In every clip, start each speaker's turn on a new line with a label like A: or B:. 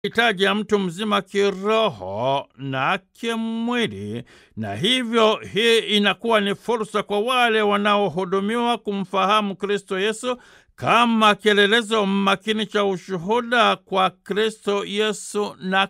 A: hitaji ya mtu mzima kiroho na kimwili, na hivyo hii inakuwa ni fursa kwa wale wanaohudumiwa kumfahamu Kristo Yesu kama kielelezo makini cha ushuhuda kwa Kristo Yesu na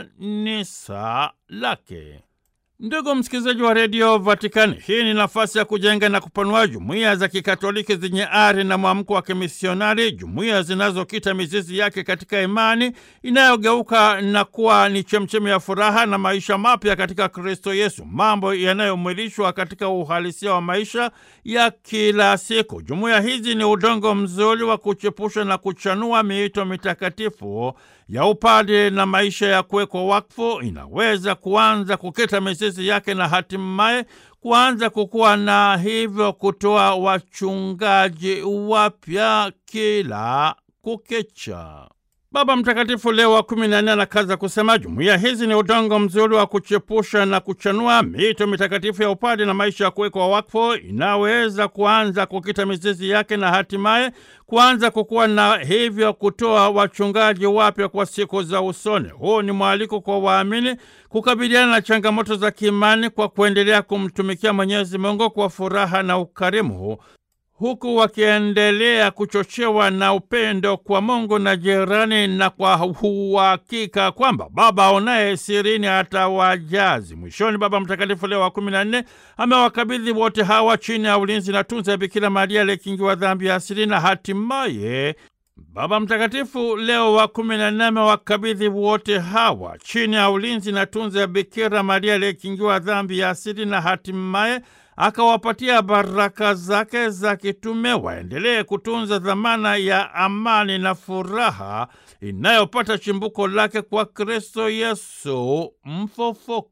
A: kanisa lake. Ndugu msikilizaji wa redio Vatikani, hii ni nafasi ya kujenga na kupanua jumuiya za kikatoliki zenye ari na mwamko wa kimisionari, jumuiya zinazokita mizizi yake katika imani inayogeuka na kuwa ni chemchemi ya furaha na maisha mapya katika Kristo Yesu, mambo yanayomwilishwa katika uhalisia wa maisha ya kila siku. Jumuiya hizi ni udongo mzuri wa kuchepusha na kuchanua miito mitakatifu ya upade na maisha ya kuwekwa wakfu. Inaweza kuanza kukita mizizi yake na hatimaye kuanza kukua na hivyo kutoa wachungaji wapya kila kukicha. Baba Mtakatifu Leo wa kumi na nne anakaza kusema jumuiya hizi ni udongo mzuri wa kuchepusha na kuchanua mito mitakatifu ya upadi na maisha ya kuwekwa wakfu, inaweza kuanza kukita mizizi yake na hatimaye kuanza kukuwa na hivyo kutoa wachungaji wapya kwa siku za usoni. Huu ni mwaliko kwa waamini kukabiliana na changamoto za kiimani kwa kuendelea kumtumikia Mwenyezi Mungu kwa furaha na ukarimu huku wakiendelea kuchochewa na upendo kwa Mungu na jirani, na kwa uhakika kwamba Baba aonaye sirini atawajazi. Mwishoni, Baba Mtakatifu Leo wa kumi na nne amewakabidhi wote hawa chini ya ulinzi na tunza ya Bikira Maria aliyekingiwa dhambi ya asili, na hatimaye Baba Mtakatifu Leo wa kumi na nne amewakabidhi wote hawa chini ya ulinzi na tunza ya Bikira Maria aliyekingiwa dhambi ya asili, na hatimaye akawapatia baraka zake za kitume waendelee kutunza dhamana ya amani na furaha inayopata chimbuko lake kwa Kristo Yesu mfufuka.